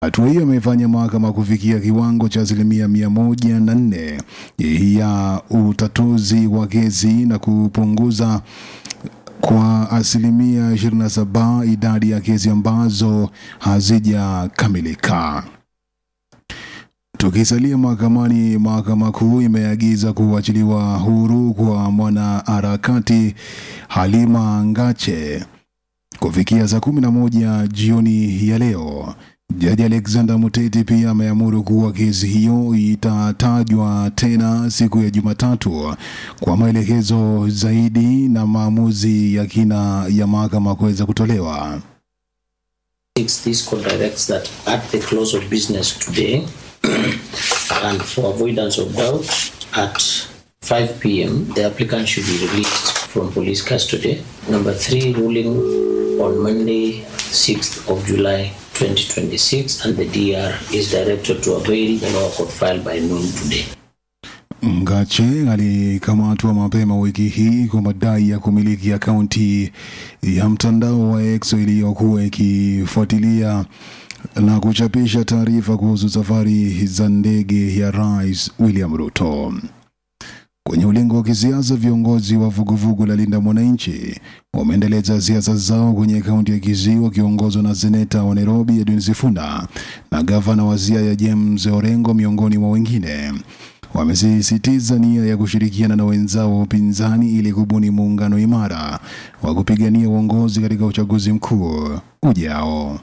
Hatua hiyo imefanya mahakama kufikia kiwango cha asilimia mia moja na nne ya utatuzi wa kesi na kupunguza kwa asilimia 27 idadi ya kesi ambazo hazijakamilika. Tukisalia mahakamani, mahakama kuu imeagiza kuachiliwa huru kwa mwanaharakati Halima Ngache kufikia saa kumi na moja jioni ya leo. Jaji Alexander Muteti pia ameamuru kuwa kesi hiyo itatajwa tena siku ya Jumatatu kwa maelekezo zaidi na maamuzi ya kina ya mahakama kuweza kutolewa. This court directs that at the close of business today and for avoidance of doubt at 5 p.m. the applicant should be released from police custody. Number three, ruling on Monday, 6th of July 2026 and the DR is directed to avail the lower court file by noon today. Ngache alikamatwa mapema wiki hii kwa madai ya kumiliki akaunti ya mtandao wa X iliyokuwa ikifuatilia na kuchapisha taarifa kuhusu safari za ndege ya Rais William Ruto. Kwenye ulingo wa kisiasa, viongozi wa vuguvugu la Linda Mwananchi wameendeleza siasa zao kwenye kaunti ya Kisii wakiongozwa na seneta wa Nairobi Edwin Sifuna na gavana wa Siaya James Orengo miongoni mwa wengine. Wamesisitiza nia ya kushirikiana na wenzao wa upinzani ili kubuni muungano imara wa kupigania uongozi katika uchaguzi mkuu ujao.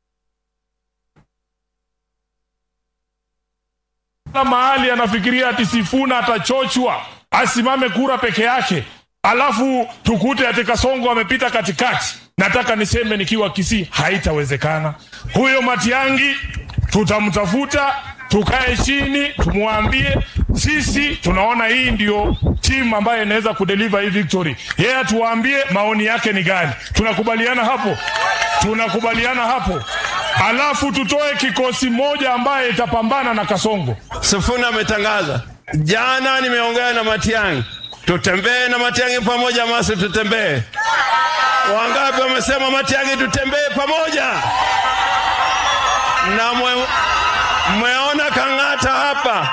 Kila mahali anafikiria ati Sifuna atachochwa asimame kura peke yake, alafu tukute ati Kasongo amepita katikati. Nataka niseme nikiwa Kisii, haitawezekana. Huyo Matiangi tutamtafuta, tukae chini, tumwambie sisi tunaona hii ndio timu ambayo inaweza kudeliver hii victory. Yeye atuambie maoni yake ni gani. Tunakubaliana hapo, tunakubaliana hapo, alafu tutoe kikosi moja ambaye itapambana na Kasongo. Sifuna ametangaza jana, nimeongea na Matiang'i, tutembee na Matiang'i pamoja, masi tutembee. Wangapi wamesema Matiang'i tutembee pamoja? Na mwe, mmeona Kang'ata hapa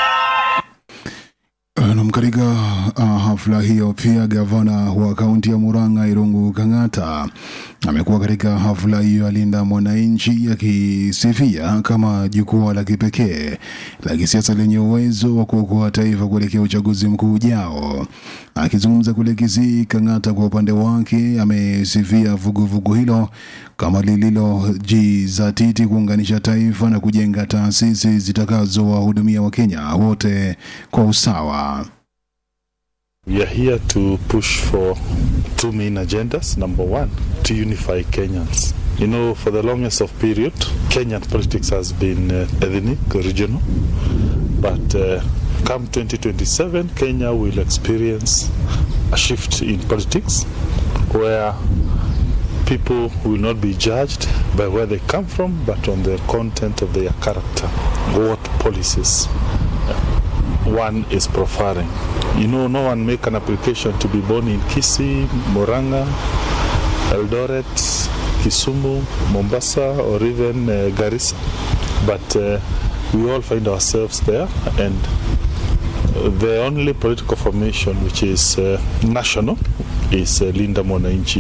Nam, katika uh, hafla hiyo pia gavana wa kaunti ya Murang'a Irungu Kang'ata amekuwa katika hafla hiyo alinda mwananchi akisifia kama jukwaa la kipekee la kisiasa lenye uwezo wa kuokoa taifa kuelekea uchaguzi mkuu ujao. Akizungumza kule Kisii, Kang'ata kwa upande wake amesifia vuguvugu hilo kama lililojizatiti kuunganisha taifa na kujenga taasisi zitakazowahudumia Wakenya wote kwa usawa. We are here to push for two main agendas. Number one, to unify Kenyans. You know, for the longest of period, Kenyan politics has been uh, ethnic, regional. But uh, come 2027, Kenya will experience a shift in politics where people will not be judged by where they come from, but on the content of their character, what policies one is preferring. You know, no one make an application to be born in Kisii, Moranga, Eldoret, Kisumu, Mombasa, or even uh, Garissa. But uh, we all find ourselves there, and the only political formation which is uh, national is uh, Linda Mwananchi.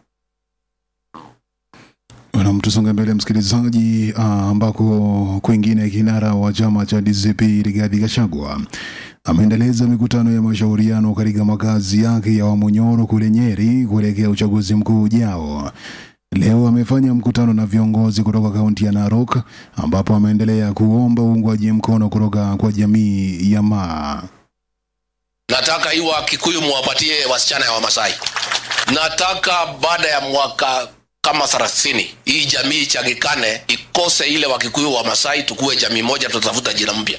Nam, tusonge mbele msikilizaji, uh, ambako kwingine kinara wa chama cha DCP Rigathi Gachagua ameendeleza mikutano ya mashauriano katika makazi yake ya Wamunyoro kule Nyeri kuelekea uchaguzi mkuu ujao. Leo amefanya mkutano na viongozi kutoka kaunti ya Narok ambapo ameendelea kuomba uungwaji mkono kutoka kwa jamii ya Maa. Nataka hii Wakikuyu muwapatie wasichana ya Wamasai. Nataka baada ya mwaka kama thelathini hii jamii ichangikane, ikose ile Wakikuyu wa Masai, tukuwe jamii moja, tutafuta jina mpya.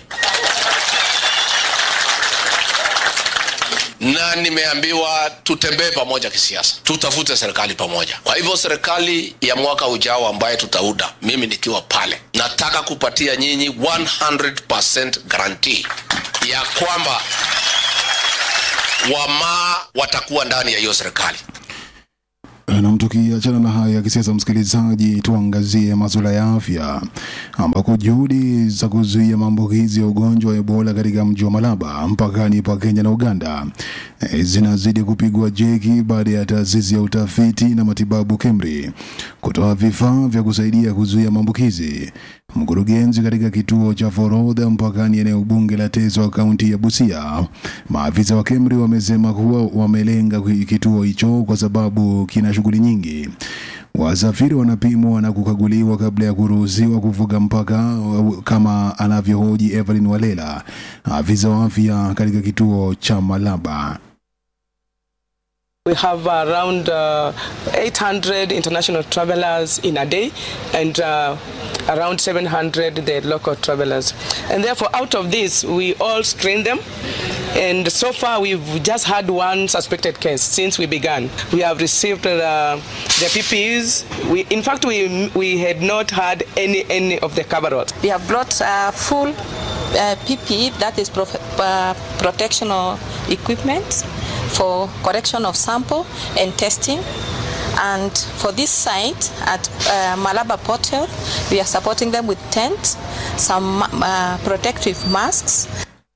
na nimeambiwa tutembee pamoja kisiasa, tutafute serikali pamoja. Kwa hivyo serikali ya mwaka ujao ambaye tutauda, mimi nikiwa pale, nataka kupatia nyinyi 100% guarantee ya kwamba wamaa watakuwa ndani ya hiyo serikali. Na tukiachana na haya kisiasa, msikilizaji, tuangazie masuala ya afya, ambako juhudi za kuzuia maambukizi ya ugonjwa wa Ebola katika mji wa Malaba mpakani pa Kenya na Uganda eh, zinazidi kupigwa jeki baada ya taasisi ya utafiti na matibabu KEMRI kutoa vifaa vya kusaidia kuzuia maambukizi. Mkurugenzi katika kituo cha forodha mpakani eneo bunge la Teso kaunti ya Busia, maafisa wa KEMRI wamesema kuwa wamelenga kituo hicho kwa sababu kina shughuli nyingi. Wasafiri wanapimwa na kukaguliwa kabla ya kuruhusiwa kuvuka mpaka, kama anavyohoji Evelyn Walela, afisa wa afya katika kituo cha Malaba. We have around uh, 800 international travelers in a day and uh, around 700 the local travelers. And therefore, out of this, we all screen them. And so far, we've just had one suspected case since we began. We have received uh, the PPEs. We, in fact, we, we had not had any, any of the coveralls. We have brought uh, full uh, PPE, that is prof- uh, protectional equipment for correction of sample and testing. And for this site at uh, Malaba Port Health, we are supporting them with tents, some uh, protective masks,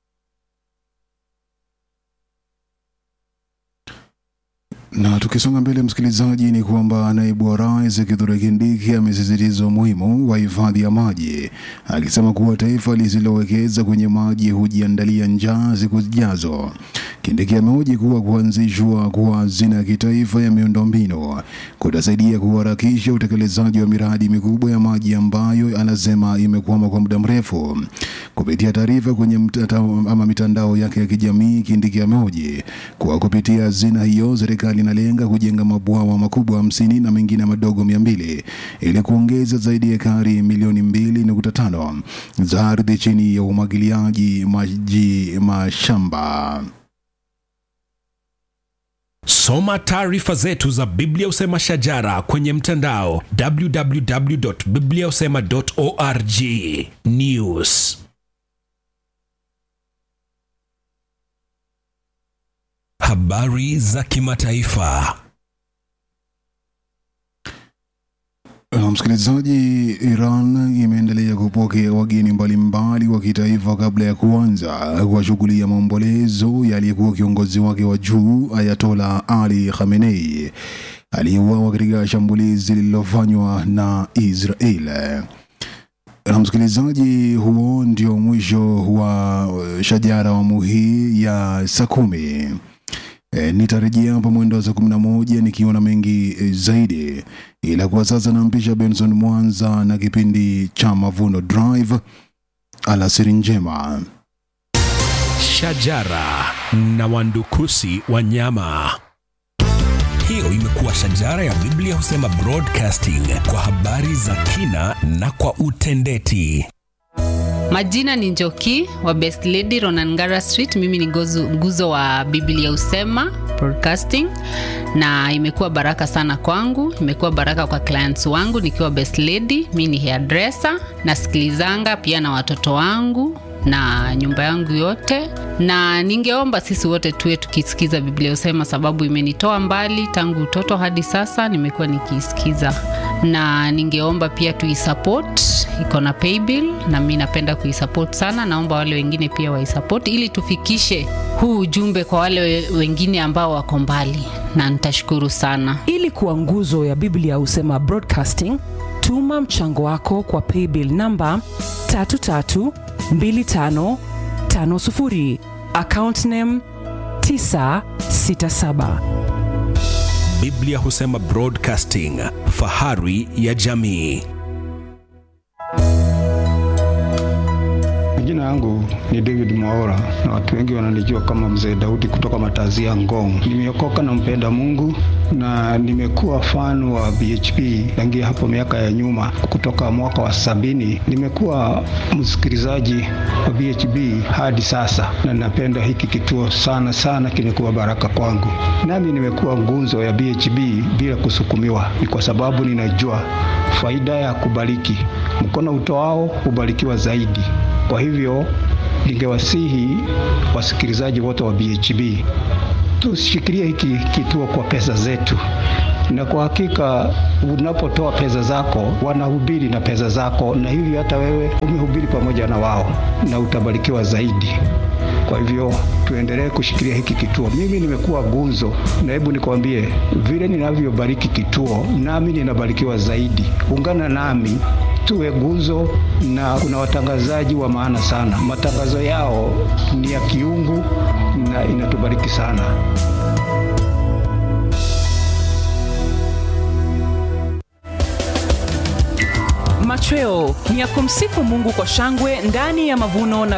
Na tukisonga mbele, msikilizaji, ni kwamba naibu wa rais Kithure Kindiki amesisitiza umuhimu wa hifadhi ya maji, akisema kuwa taifa lisilowekeza kwenye maji hujiandalia njaa siku zijazo. Kindiki amehoji kuwa kuanzishwa kwa hazina ya kitaifa ya miundombinu kutasaidia kuharakisha utekelezaji wa miradi mikubwa ya maji ambayo anasema imekwama kwa muda mrefu. Kupitia taarifa kwenye mtandao ama mitandao yake ya kijamii, Kindiki amehoji kuwa kupitia hazina hiyo serikali inalenga kujenga mabwawa makubwa hamsini na mengine madogo mia mbili ili kuongeza zaidi ya ekari milioni mbili nukta tano za ardhi chini ya umwagiliaji maji mashamba. Soma taarifa zetu za Biblia Usema Shajara kwenye mtandao www.bibliausema.org. News. Habari za kimataifa. Na msikilizaji, Iran imeendelea kupokea wageni mbalimbali wa kitaifa kabla ya kuanza kwa shughuli ya maombolezo ya aliyekuwa kiongozi wake wa juu Ayatola Ali Khamenei aliyeuawa katika shambulizi lililofanywa na Israel. Na msikilizaji, huo ndio mwisho wa shajara awamu hii ya saa kumi. E, nitarejea hapa mwendo wa saa kumi na moja nikiwa na mengi e, zaidi, ila kwa sasa nampisha Benson Mwanza na kipindi cha Mavuno Drive. Alasiri njema. Shajara na wandukusi wanyama. Hiyo imekuwa Shajara ya Biblia Husema Broadcasting kwa habari za kina na kwa utendeti. Majina ni Njoki wa Best Lady Ronangara Street. Mimi ni gozu, nguzo wa Biblia Usema Broadcasting, na imekuwa baraka sana kwangu, imekuwa baraka kwa clients wangu nikiwa Best Lady. Mimi ni hairdresser, nasikilizanga pia na watoto wangu na nyumba yangu yote, na ningeomba sisi wote tuwe tukisikiza Biblia Usema, sababu imenitoa mbali tangu utoto hadi sasa, nimekuwa nikiisikiza, na ningeomba pia tuisupport, iko na paybill na mi napenda kuisupport sana. Naomba wale wengine pia waisupport ili tufikishe huu ujumbe kwa wale we- wengine ambao wako mbali, na nitashukuru sana. ili kuwa nguzo ya biblia husema broadcasting tuma mchango wako kwa paybill namba 332550 account name 967 Biblia Husema Broadcasting, fahari ya jamii. Jina yangu ni David Mwaora na watu wengi wananijua kama Mzee Daudi kutoka Matazia Ngong. Nimeokoka na mpenda Mungu na nimekuwa fan wa BHP tangia hapo miaka ya nyuma, kutoka mwaka wa sabini. Nimekuwa msikilizaji wa BHP hadi sasa, na napenda hiki kituo sana sana, kimekuwa baraka kwangu. Nami nimekuwa ngunzo ya BHP bila kusukumiwa, ni kwa sababu ninajua faida ya kubariki. Mkono utoao hubarikiwa zaidi. Kwa hivyo ningewasihi wasikilizaji wote wa BHB tushikilie hiki kituo kwa pesa zetu, na kwa hakika unapotoa pesa zako wanahubiri na pesa zako, na hivyo hata wewe umehubiri pamoja na wao na utabarikiwa zaidi. Kwa hivyo tuendelee kushikilia hiki kituo. Mimi nimekuwa gunzo, na hebu nikwambie vile ninavyobariki kituo, nami ninabarikiwa zaidi. Ungana nami tuwe gunzo, na kuna watangazaji wa maana sana. Matangazo yao ni ya kiungu na inatubariki sana. Machweo ni ya kumsifu Mungu kwa shangwe ndani ya mavuno na